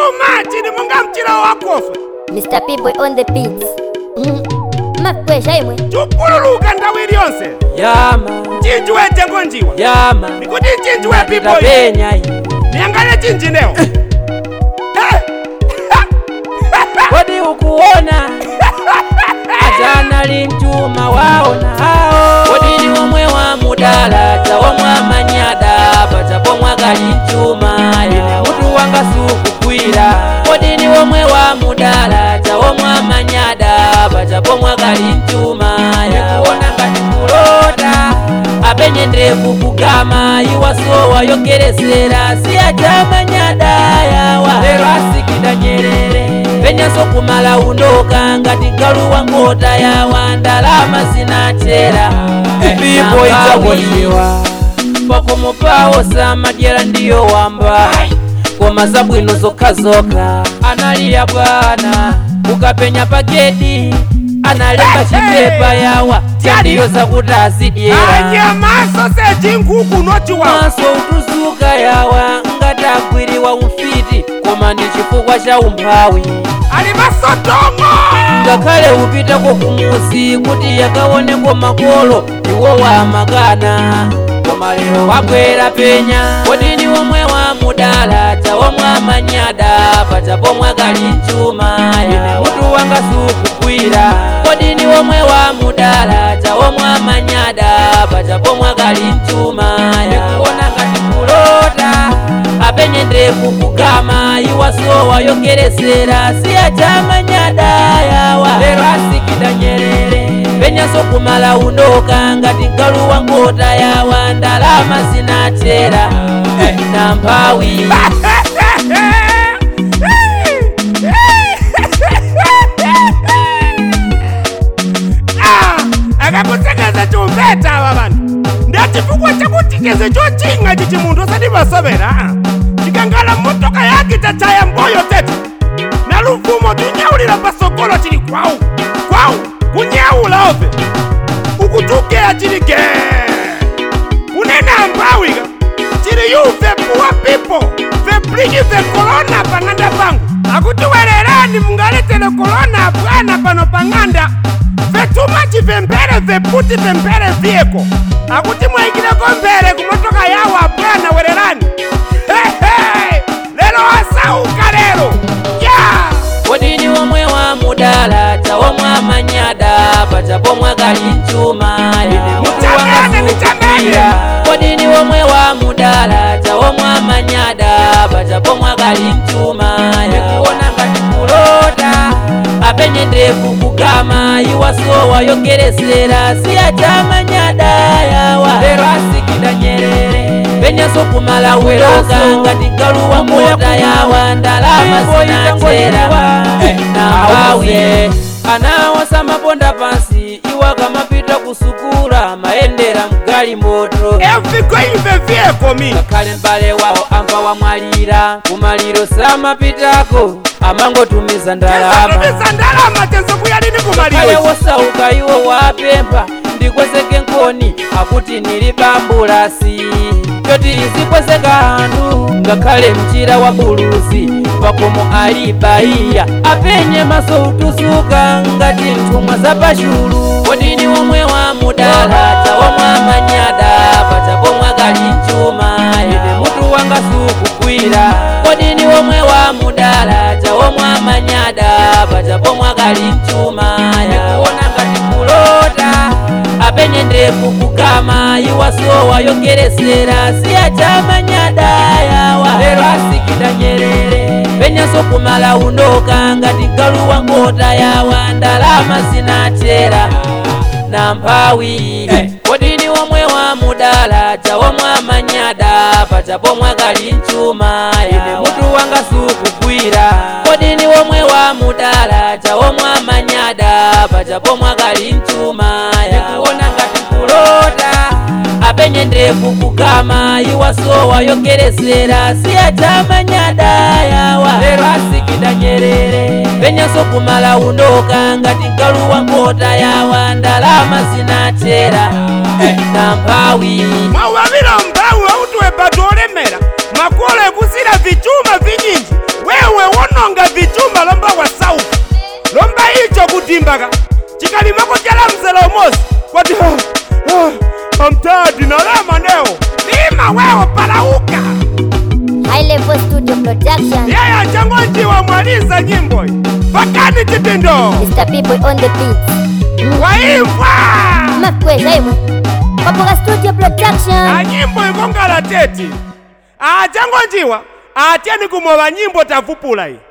chuma chili munga mchira wakofa Mr. People on the beats. Mm. Makwesha imwe. chupululuka nthawi iliyonse yama chinji wetengo njiwa yama nikuti chinji we pipo tapenya iyi niyangale chinjinewo kodi ukuona ajana limchuma waona hao kodi ni omwe wa mudala tawomwe amanyada patapomwe gali mchuma ine mutu wanga sukukwira kodi ni omwe wa mudala tawomwe amanyada patapomwe gali mchuma yakuona ngati kulota apenye ndefu kugama iwasowa yokeresera siyacamanyada yawa lero asikida nyerere penyaso kumala undoka ngati galuwa ngota yawa ndalama zinachera Ipipo idzakoniwa. pakomo pawo samadyera ndiyo wamba koma zabwino zokhazokha analiya bwana ukapenya pagedi analemba chipepa yawa chandiyo zakuti azidyera anyamaso sechinkuku nochiwa maso utuzuka yawa ngati agwiriwa umfiti koma ndi chifukwa cha umphawi ali masotongo ngakhale upitako kumuzi kuti yakaoneko makolo iwo wamakana koma lero wabwera penya kodi ni omwe wa mudala tawomwe amanyada patapomwe kali mchuma ine mutu wanga sukukwira kodi ni omwe wa mudala tawomwe amanyada patapomwe kali mchuma ndikuona ngati kulota apenye ndefu kugama iwasowa yokeresera siyacamanyada yawa lero asikida nyerere penyaso kumala undoka ngati galuwa ngota yawa ndalama zinachera na mphawi Ah, akakusekeza chumveta ava vanhu ndachifukwa chakuti cheze chochinga chichi munthu osati vasovera ah. chikangala motoka yake chachaya mboyo tete na lufumo tunyaulira pasokolo chili kwawu kwawu kunyaula ove ukutukea chili ge kunena ambawika chili yuve puwa pipo vepliki ve korona pang'anda pangu akuti wererani mungaletele korona bwana pano pang'anda vetumachi vembere veputi vembere vyeko akuti mwaikileko mbere kumotoka yawo abwana wererani hehe lero asauka lero ya kodi ni omwe wa mudala tawomwe amanyada patapomwe kali mchuma ine mutu wanga Nichangane, sukukwira kodi ni omwe wa mudala tawomwe amanyada patapomwe kali mchuma ndikuona ngati kulota apenye ndefu kugama iwasowa yokeresera siyacamanyada yawa lero asikida nyerere penyaso kumala uloka ngati galuwa ngota yawa ndalama zinachera na mpawi anawasa maponda pansi iwa kamapita kusukula mayendera mgali moto eviko ive vyeko mi ngakhale m'bale wawo amva wamwalira kumaliro samapitako amangotumiza ndalama atumiza ndalama chezo kuyalini kale kumaliro wosauka iwo wapempha ndikwezeke nkoni akuti nili bambulasi choti izikwezeka anthu ngakhale mchira wa buluzi pakomo ali baiya apenye maso utusuka ngati nthumwa za pachulu kodi ni omwe wa mudala tawomwe amanyada patapomwe kali mchuma ine mutu wanga sukukwira kodi ni omwe wa mudala tawomwe amanyada patapomwe kali mchuma yakuona ngati kulota apenye ndefu kugama iwasowa yokeresera siyacamanyada yawa lero asikida nyerere penyaso kumala undoka ngati galuwa ngota yawa ndalama zinachera na mphawi kodi ni omwe wa mudala tawomwe amanyada patapomwe kali mchuma ine mutu wanga sukukwira kodi ni omwe wa mudala tawomwe amanyada patapomwe kali mchuma yakuona ngati kulota apenye ndefu kugama iwasowa yokeresera siyacamanyada yawa lero asikida nyerere penyaso kumala undoka ngati galuwa ngota yawa ndalama zinachera na mphawi mwauwavira mbawu auti webati olemera makolo ekusira vichuma vinyinji wewe chimaka chikalima kudyala mzela umozi kwati amtadi nalema neo lima wewo palauka High Level Studio Production. yeye achangonjiwa mwaliza nyimbo iyi vakani chitindo Mr. People on the beat. waimva Makweza imwe. Papoka Studio Production. anyimbo ikongala teti achangonjiwa atyeni kumova nyimbo tavupula iyi